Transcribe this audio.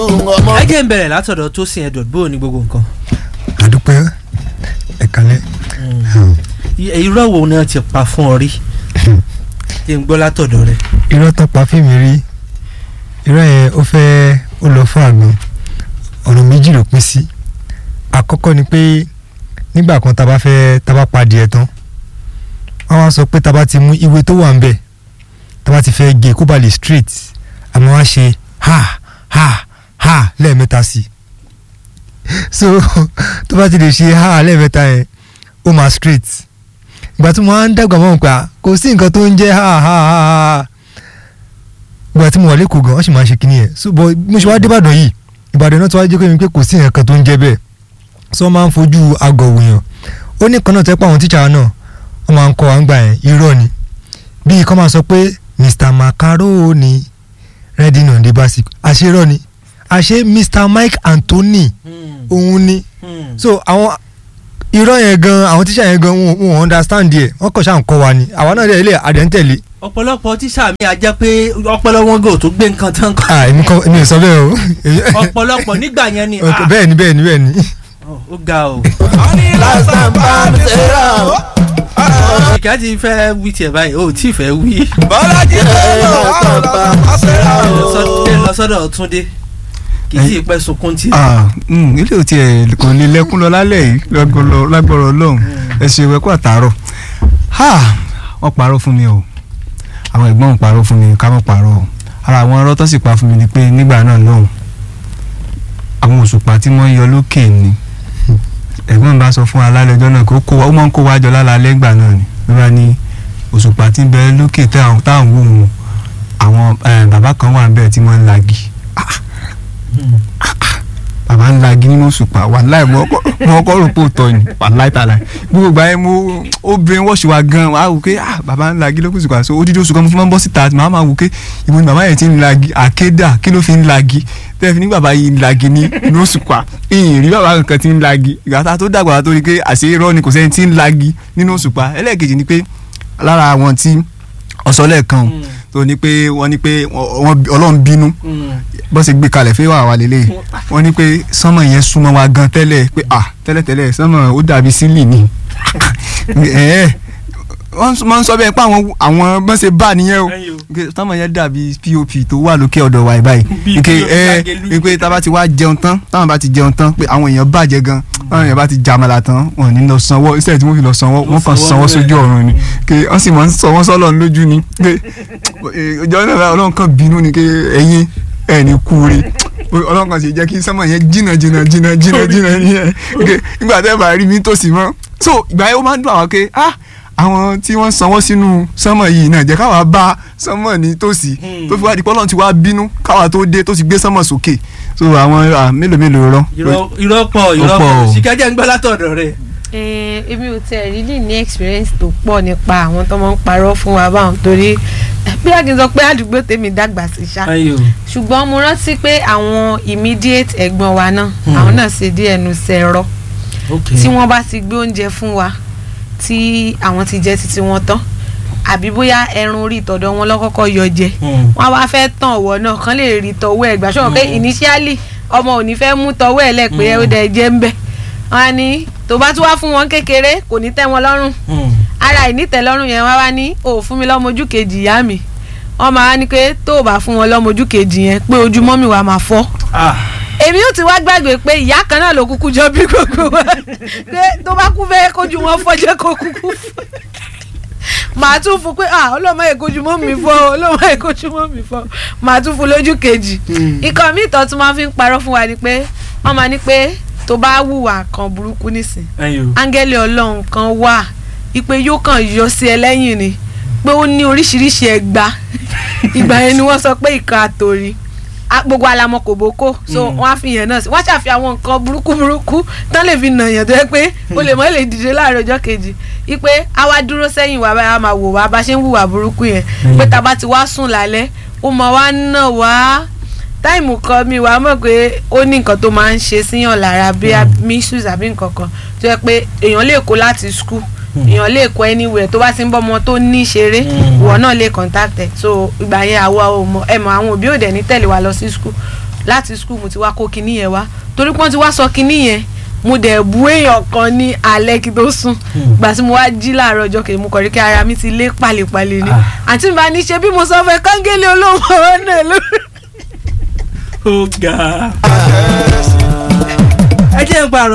ẹ jẹ́ ń bẹ̀rẹ̀ látọ̀dọ̀ tó sin edward bó o ní gbogbo nǹkan. àdúpẹ́ ẹ̀kálẹ́ irọ́ wo ni wọ́n ti pa fún ọ rí kí n gbọ́ látọ̀dọ̀ rẹ. irọ́ tán pa fíìmù rí irọ́ yẹn ó fẹ́ ó lọ fún àgbọn ọ̀nà méjì ló pín sí àkọ́kọ́ ni pé nígbà kan tá a bá fẹ́ tá a bá pa adìẹ tán wọ́n wá sọ pé tá a bá ti mú ìwé tó wà ń bẹ̀ tá a bá ti fẹ́ gé kó ba lè straight àmọ́ wá ṣe ha ha ha lẹ́ẹ̀mẹ́ta sí i so tó bá ti lè ṣe ha lẹ́ẹ̀mẹ́ta yẹn ó máa straight ìgbà tí mo máa ń dàgbà mọ́ nípa kò sí nǹkan tó ń jẹ́ ha ha ha ha ìgbà tí mo wà lẹ́kọ̀ọ́ gan wọ́n sì máa ń ṣe kíní yẹn so bọ́ mo ṣe wá dé Ìbàdàn yìí Ìbàdàn náà tó wá jẹ́ pé mi pé kò sí nǹkan tó ń jẹ́ bẹ́ẹ̀ so wọ́n máa ń fojú àgọ̀ wòyàn ó ní kan náà tẹ́ pé àwọn tíṣà náà wọ́n máa ń kọ́ wa ń gbà yẹn irọ́ ni bíi kọ́ máa sọ pé Mr Macaroni ready on the basic àṣerọ́ ni àṣe Mr Mike Anthony òun ni so àwọn irọ́ yẹn gan àwọn tíṣà yẹn gan wọn wọn understand yẹ wọn kàn ṣáà ń kọ́ wa ni àwa náà ilé àdẹ́ntẹ̀lé. ọ̀pọ̀lọpọ̀ tíṣà mi àjẹ́ pé ọpọlọ wọn gò tó gbé nǹkan tán kọ́. ah èmi kọ́ èmi ò sọ bẹ́ẹ̀ o. ọ̀pọ̀lọpọ̀ nígbà yẹn ni. Ok, bẹ́ẹ̀ ni bẹ́ẹ̀ ni bẹ́ẹ̀ ni. ó ga o. last time bá mi ṣe rà ó. ìkà ti fẹ́ wí tiẹ̀ báyìí o ò tí ì fẹ́ wí. bọ́lájí ló lò wá ọ̀la ṣe rà ó. lọ sọ́dọ̀ Túndé kì í sì pẹ́ sunkún tí. ah mm, ilé ò tiẹ̀ kò ní lẹ́kún lọ lálẹ́ yìí lọ́gbọ̀rọ̀ lágbọ̀rọ̀ ọlọ́run ẹ ṣe ìwẹ́kọ̀ àtàárọ̀ ha wọ́n parọ́ fún mi o àwọn ẹ̀gbọ́n ń parọ́ fún mi ká mọ̀ parọ́ o ara àwọn ọ̀rọ̀ tó sì pa fún mi ni pé nígbà náà lọ́hùn àwọn òṣùpá tí wọ́n yọ lókè ni ẹ̀gbọ́n bá sọ fún alálẹ́ ọjọ́ náà kó kó wa ó máa ń kó wa jọ lálẹ́ ìgbà náà ni ló bá ní òṣùpá tí ń bẹ lókè táwọn táwọn wò wọn àwọn eh, bàbá kan wà ń bẹ̀ tí wọ́n ń lagi bàbá ń lagi nínú òṣùpá wàláì mo kọ́ rò pé òótọ́ ni wàláì tààlà gbogbo ìgbà yẹn mo ó brain wash wa gan wàá wò pé ah bàbá ń lagi lókùn òṣùpá so odidi oṣù kan mo fi máa ń bọ́ síta màá máa wò pé ìbò ni bàbá yẹn ti ń lagi àkédà kí ló fi ń lagi tẹ́lẹ̀ fi ní bàbá yìí ń lagi ní inú òṣùpá ìyìn rí bàbá kankan ti ń lagi ìgbà tó dàgbà tó rí pé àṣé irọ́ ni kò sẹ́ni ti ń lagi nínú òṣùpá ẹlẹ́ẹ̀kejì ni pé lára àwọn tí ọ̀sọ́lẹ̀ kan tó ní pé wọ́n ní pé wọ́n ọlọ́run bínú bó ṣe gbé kalẹ̀ fẹ́ wà wà lélẹ̀ wọ́n ní pé sánmọ̀ yẹn súnmọ́ wa gan tẹ́lẹ̀ pé à tẹ́lẹ̀ tẹ́lẹ̀ sánmọ̀ ó dàbí sílì ni ẹ̀ẹ́ wọ́n máa ń sọ bẹ́ẹ̀ pé àwọn àwọn bọ́n ṣe bá nìyẹn o sánmọ̀ yẹn dàbí pop tó wà lókè ọ̀dọ̀ wa báyìí ike ẹ ẹ tá a bá ti wá jẹun tán táwọn bá ti jẹun tán pé àwọn èèyàn bàjẹ́ gan táwọn èèyàn bá ti jàmàlà tán wọn ò ní lọ sanwó iṣẹ́ tí wọ́n fi lọ sanwó wọ́n kàn sanwó sójú ọ̀run ni pé wọ́n sì máa ń sanwó sọ́lọ̀ lójú ni pé ìjọ náà ọlọ́run kan bínú ni pé ẹ̀yin ẹ̀ ní kúure ọlọ́run kan sì jẹ́ kí sánmọ̀ yẹn jìnnà jìnnà jìnnà jìnnà jìnnà nìyẹn nígbà tẹ́ bá rí mi tòsí mọ́ so ìgbà yẹn ó máa ń dùn àwọn pé ah àwọn tí wọ́n sanwó sínú sánmọ̀ yìí náà jẹ́ káwa bá sánmọ̀ ní tòsí tó fi wá di pọ́lọ́n ti wá bínú káwa tó dé tó ti gbé sánmọ̀ sókè so àwọn mélòó mélòó rọ. irọ́ pọ̀ irọ́ pọ̀ ṣìkẹ́jẹ́ ń gbọ́ látọ̀dọ̀ rẹ̀. èmi ò tẹ̀ really ní experience tó pọ̀ nípa àwọn tó máa ń parọ́ fún wa báwọn torí bí a kì í sọ pé àdúgbò tèmi dàgbà sí ṣá ṣùgbọ́n mo rántí pé àwọn immediate ẹ̀gbọ́n wa náà àwọn náà ṣe díẹ̀ nu sẹ́rọ̀ tí wọ́n bá ti gbé oúnjẹ fún wa tí àwọn ti jẹ títí wọn tán àbí bóyá ẹran orí ìtọ̀dọ̀ wọn lọ́kọ́kọ́ yọ jẹ wọn wá fẹ́ tàn ọ̀wọ́ náà kán lè rí tọwọ́ ẹ̀ gbà ṣọ́wọ́n pé initially ọmọ ò ní fẹ́ mú tọwọ́ ẹ̀ lẹ́pẹ́ ó dẹ̀ jẹ́ ń bẹ̀ wọn á ní tó bá tún wá fún wọn kékeré kò ní tẹ́ wọn lọ́rùn ara ìnítẹ̀lọ́rùn yẹn wá wá ní ò fún mi lọ́mọ ojú kejì ìyá mi wọ́n máa ní pé tó o bá fún wọn lọ́mọ ojú kejì yẹn pé ojú mọ́mì wa máa fọ́ èmi ò ti wá gbàgbé pé ìyá kan náà ló kúkú jọ bí gbogbo wa pé tó bá kú fẹ́ kójú wọn fọ́jẹ́ kó kúkú fọ́ màá tún fún pé ah ọlọ́mọ èkójú mọ́ mi fọ́ ọlọ́mọ èkójú mọ́ mi fọ́ màá tún fún lójú kejì ikọ̀ mi ìtọ́ tún máa fi ń parọ́ fún wa ni pé wọ́n máa ní pé tó bá wùwà kan burúkú nísìn áńgẹ́lì ọlọ́run kan wà ipe yóò kàn yọ sí ẹ lẹ́yìn ni pé ó ní oríṣiríṣi ẹgbà ìgbà yẹn ni wọ́n sọ pé ìkan àtòrí gbogbo alamọ kò bókó so wọn á fi yẹn náà sí wọn ṣàfi àwọn nǹkan burúkú burúkú tán lè fi nà yàn tó yẹ pé o lè mọ lè dìde láàárọ̀ ọjọ́ kejì ipe a wá dúró sẹ́yìn wá bá a máa wò wá bá ṣe ń hùwà burúkú yẹn pé tá a bá ti wá sùn lálẹ́ ó máa wá nà wá táìmù kan mi wàá mọ̀ pé ó ní nǹkan tó máa ń ṣe síyàn lára bí missus àbí nǹkan kan tó yẹ pé èèyàn lè kó láti school èèyàn lè kó anywhere tó bá ti ń bọ́ ọmọ tó ní ṣeré ìwọ náà lè contact ẹ̀ so ìgbà yẹn àwa ò mọ ẹ mọ àwọn òbí òde ní tẹ̀lé wa lọ sí school láti skul mo ti wá kó kinní yẹn wá torí pé wọ́n ti wá sọ kinní yẹn mo dẹ̀ bu èèyàn kan ní alẹ́ kí tó sùn gbà tí mo wá jí láàárọ̀ ọjọ́ kejì mo kọ̀ rí kí ara mi ti lé pàlèpàlè ni àǹtí mi bá ní ṣe bí mo sọ fẹ́ kángélé olóhùn ọ̀nà lórí. ó ga ẹ jẹ́ ń pa